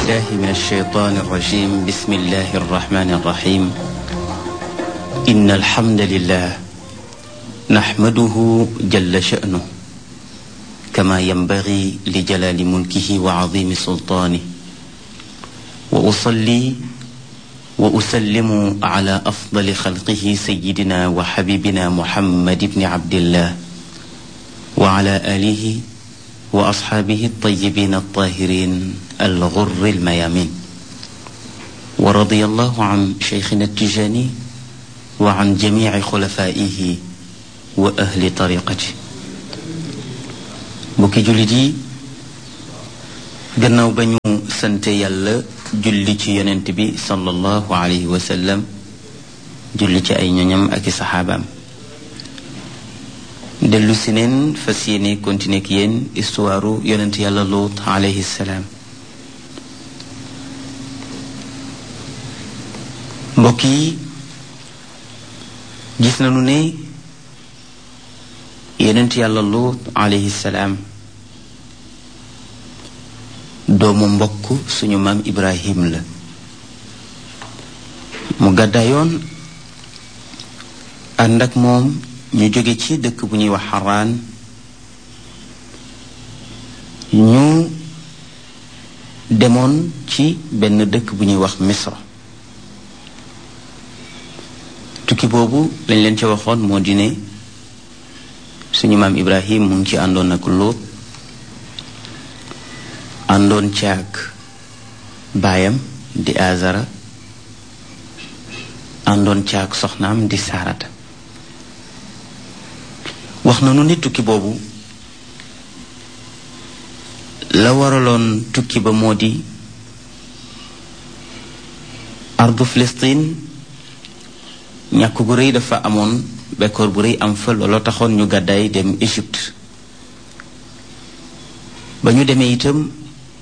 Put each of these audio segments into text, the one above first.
بالله من الشيطان الرجيم بسم الله الرحمن الرحيم إن الحمد لله نحمده جل شأنه كما ينبغي لجلال ملكه وعظيم سلطانه وأصلي وأسلم على أفضل خلقه سيدنا وحبيبنا محمد بن عبد الله وعلى آله وأصحابه الطيبين الطاهرين الغر الميامين ورضي الله عن شيخنا التجاني وعن جميع خلفائه وأهل طريقته bokki jullit yi gannaaw ba ñu sante yàlla julli ci yonent bi sallallahu alayhi wa sallam julli ci ay ñoñam ak i saxaabaam dellu si neen fas yéene continuer ak yéen histoire yonent yàlla Luut alayhi salaam mbokk yi gis nañu ne yonent yàlla Luut alayhi salaam doomu mbokk suñu maam Ibrahim la mu gàddaayoon ànd ak moom ñu jóge ci dëkk bu ñuy wax xaraan ñu demoon ci benn dëkk bu ñuy wax misra tukki boobu lañ leen ci waxoon moo di ne suñu maam ibrahim mu ngi ci àndoon ak lóot àndoon ci ak baayam di azara àndoon ci ak soxnaam di saarata wax na nu ne tukki boobu la waraloon tukki ba moo di ardu Filistin ñàkk gu rëy dafa amoon bekkoor bu rëy am fa looloo taxoon ñu gàddaay dem Égypte ba ñu demee itam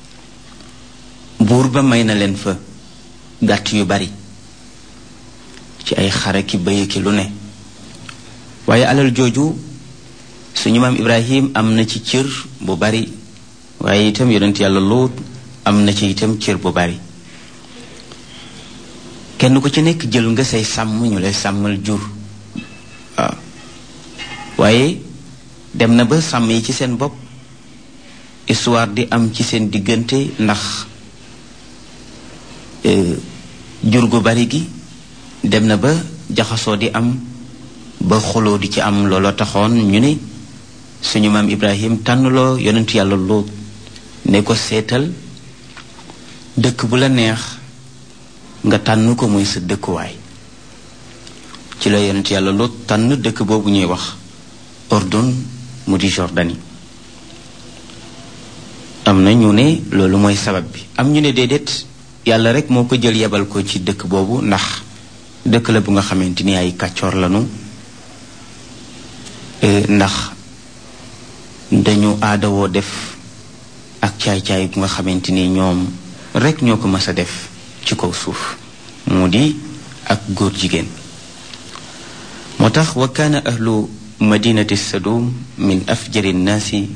buur ba may na leen fa gàtt yu bari ci ay xare ki bëye ki lu ne waaye alal jooju suñu maam ibrahim am na ci cër bu bari waaye itam yonent yàlla Luut am na ci itam cër bu bari kenn ku ci nekk jël nga say sàmm ñu lay sàmmal jur waaw waaye dem na ba sàmm yi ci seen bopp histoire di am ci seen diggante ndax jur gu bari gi dem na ba jaxasoo di am ba xuloo di ci am looloo taxoon ñu ne suñu maam ibrahim tànnloo yonent yàlla Luut ne ko seetal dëkk bu la neex nga tànn ko muy sa dëkkuwaay ci la yonent yàlla Luut tànn dëkk boobu ñuy wax Ordon mu di Jordanie am na ñu ne loolu mooy sabab bi am ñu ne déedéet yàlla rek moo ko jël yebal ko ci dëkk boobu ndax dëkk la bu nga xamante ni ay kàccoor lanu ndax dañu aadawoo def ak caay-caay bu nga xamante ni ñoom rekk ñoo ko mës a def ci kaw suuf mu di ak góor jigéen moo tax wa kaana ahlu madinati sadum min afjari nnaasi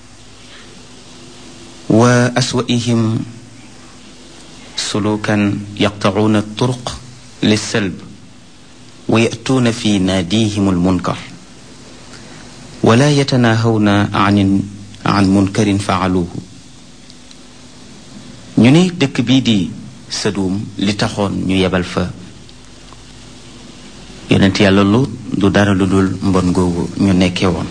wa aswaihim sulukan yaqtacuuna turuq lissalb wa yatuuna fi naadihim almunkar wala yatanaahawna an an munkarin faaluuhu ñu ne dëkk bii di Sadum li taxoon ñu yebal fa yonent yàlla Luut du dara lu dul mbon googu ñu nekkee woon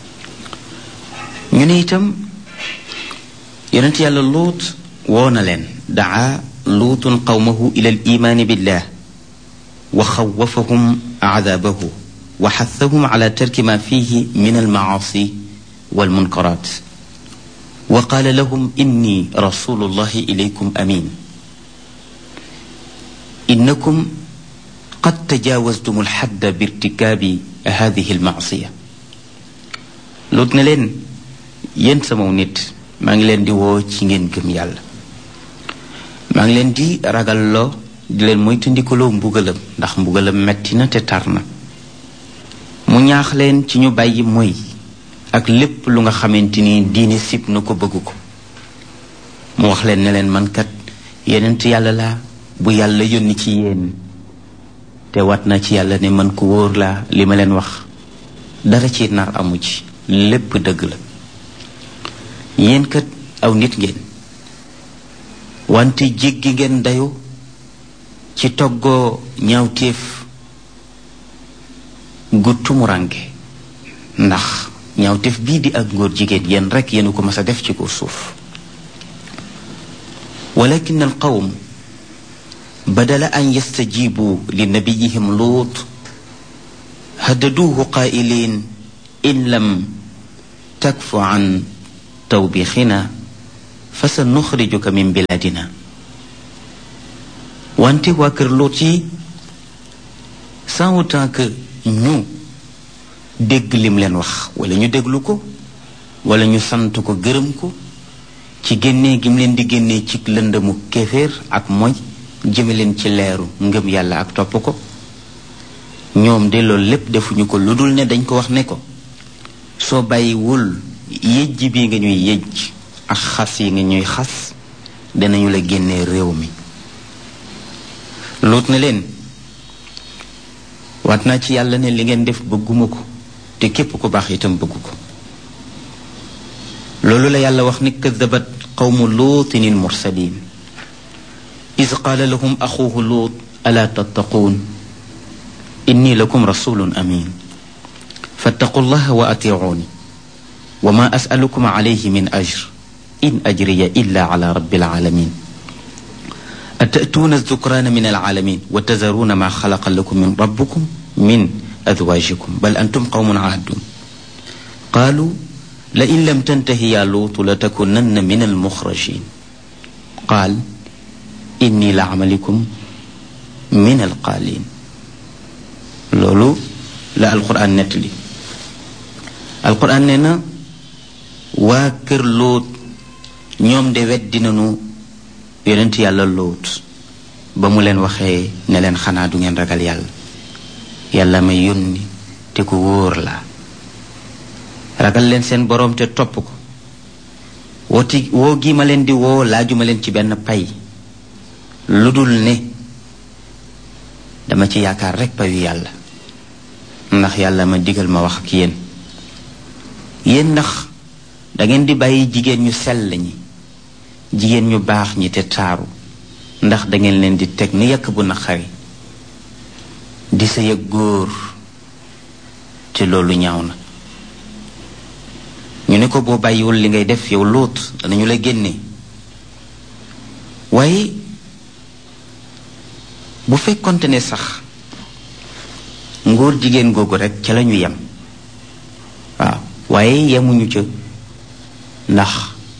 ñu ne itam yonent yàlla Luut woo na leen daa luutun qawmahu ila al imaani billah wa xawafahum aadaabahu wa xathahum ala tarki ma fihi min almacaasi walmunkaraat wa qaala lahum inni rasulullahi ilaykum amin innakum qad tajaawastum alxadda birtikaabi hadihi almacsiya lut ne leen yéen samaw nit maa ngi leen di woo ci ngeen gëm yàlla maa ngi leen di ragalloo di leen moytandikuloo mbugalam ndax mbugalam metti na te tar na mu ñaax leen ci ñu bàyyi mooy ak lépp lu nga xamante ni diine sib na ko bëgg ko mu wax leen ne leen man kat yenent yàlla laa bu yàlla yónni ci yéen te wat na ci yàlla ne man ku wóor laa li ma leen wax dara ci nar amu ci lépp dëgg la yéen kat aw nit ngeen wante jéggi ngeen dayu ci toggoo ñaawteef gu tumuranke ndax ñaawteef bii di ak ngóor jigéen yéen rekk yéen ko mas a def ci ko suuf walakin al qawm badala an yastajibu li nabiyihim luut haddaduuhu qaa'iliin in lam takfu an tawbixina fa sa nuxrijuka min biladina wante waa kër Luut yi sans autant que ñu dégg lim leen wax wala ñu déglu ko wala ñu sant ko gërëm ko ci génnee gim leen di génnee ci lëndëmu kéeféer ak moy jëme leen ci leeru ngëm yàlla ak topp ko ñoom de loolu lépp defuñu ko lu dul ne dañ ko wax ne ko soo bàyyiwul yëjj bi nga ñuy yëjj ak xas yi nga ñuy xas danañu la génnee réew mi luut na leen waat naa ci yàlla ne li ngeen def bëgguma ko te képp ku baax itam bëggu ko loolu la yàlla wax ni kadabat qawmu luutin il mursalin is qaala lahum axuuhu luut alaa tattaquun inni lakum rasulun amin fattaqu llaha wa atiicuuni wa ma asalukum alayhi min ajr in ajriya illa ala rabbil alamin atatuuna zukraana min alalamin wa tazaruuna ma xalaqa lakum min rabbukum min azwaajikum bal antum qawmun aadun qaalu la in lam tantahi yaa luutu la takunanna min almuxrajin qaal inni la amalikum min alqaalin loolu la alquran nettali alquran nee na waa kër lóot ñoom de weddi nañu yonent yàlla lóot ba mu leen waxee ne leen xanaa du ngeen ragal yàlla yàlla ma yónni te ku wóor la ragal leen seen boroom te topp ko wooti woo gi ma leen di woo laajuma leen ci benn pay lu dul ne dama ci yaakaar rekk payu yàlla ndax yàlla ma digal ma wax ak yéen yéen ndax dangeen di bàyyi jigéen ñu sell ñi jigéen ñu baax ñi te taaru ndax dangeen leen di teg ni yàkk bu naqari di sa yëg góor te loolu ñaaw na ñu ne ko boo bàyyiwul li ngay def yow lóot danañu la génne waaye bu fekkonte ne sax ngóor jigéen googu rekk ca lañu yem waaw waaye yemuñu ca ndax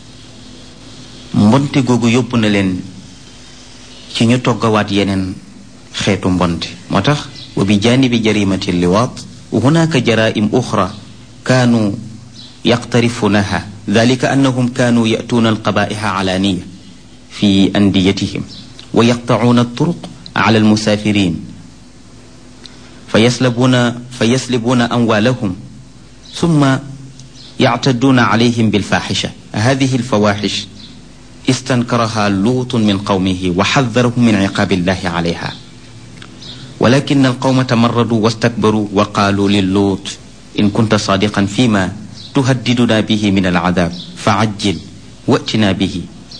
mbonte googu yóbbu na leen ci ñu toggawaat yeneen xeetu mbonte moo tax wa bi jaanibi jarimati liwaat hunaka jaraim uxra kaanu yaqtarifunaha dalika annahum kaanu yatuuna alqabaiha alaaniya fi andiyatihim wa yaqtacuuna alturuq ala almusaafirin fa yaslabuuna fa yaslibuuna amwaalahum summa يعتدون عليهم بالفاحشة هذه الفواحش استنكرها لوط من قومه وحذرهم من عقاب الله عليها ولكن القوم تمردوا واستكبروا وقالوا للوط إن كنت صادقا فيما تهددنا به من العذاب فعجل واتنا به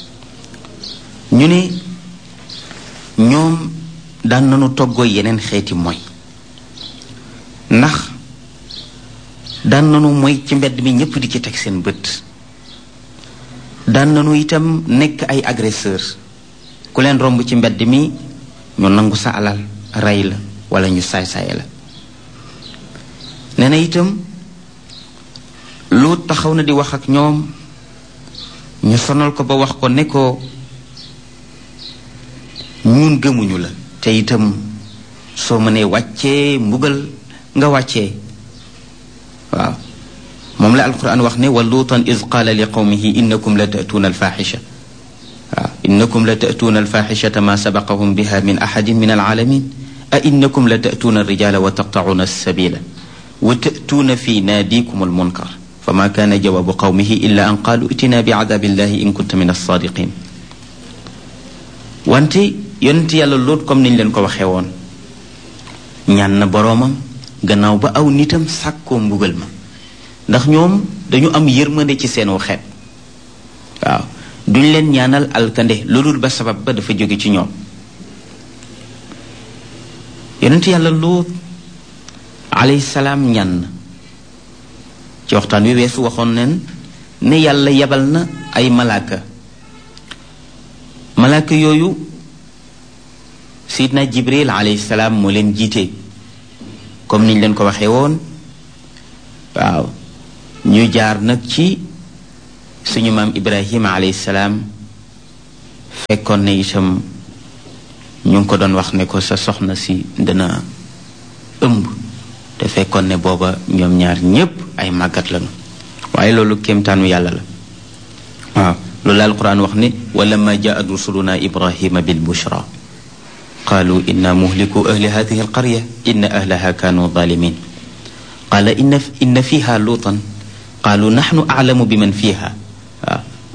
ñu ne ñoom daan nañu toggoo yeneen xeeti mooy ndax daan nanu mooy ci mbedd mi ñëpp di ci teg seen bët daan nanu itam nekk ay agresseur ku leen romb ci mbedd mi ñu nangu sa alal rey la wala ñu saay-saay la nee na itam lu taxaw na di wax ak ñoom ñu sonal ko ba wax ko ne ko ñun gëmuñu la te itam soo mënee wàccee mbugal nga wàccee waaw moom la alquran wax ne wa luutan id qaala li qawmihi innakum la ta'tuuna alfaxisha waaw innakum la ta'tuuna alfaxishata ma sabaqahum biha min axadin min alalamin a innakum la ta'tuuna alrijala wa taqtacuuna alsabila wa ta'tuuna fi naadikum almunkar fama kaana jawaabu qawmihi illa an qaalu itina bicadaabi illahi in kunta min alsaadiqin wante yonent yàlla lóot comme niñ leen ko waxee woon ñaan na boroomam gannaaw ba aw nitam sàkkoo mbugal ma ndax ñoom dañu am yërmande ci seen xeet waaw duñ leen ñaanal alkande loolul ba sabab ba dafa jóge ci ñoom yonent yàlla lóot alayhi salaam ñaan na ci waxtaan wi weesu waxoon neen ne yàlla yebal na ay malaaka malaaka yooyu sidna jibril alayhi salaam moo leen jiite comme niñ leen ko waxee woon waaw ñu jaar nag ci suñu maam ibrahima alayhi salaam fekkoon ne itam ñu ngi ko doon wax ne ko sa soxna si dana ëmb te fekkoon ne booba ñoom ñaar ñépp ay màggat lañu waaye loolu kéemtaanu yàlla la waaw loolu la alquran wax ne walamma jaat rusuluna ibrahima bil bushra qaalu inna muhliku ahli hadihi alqarya inna ahlaha kanu zalimin qaala inna inna fiha luutan qaalu naxnu aclamu biman fiha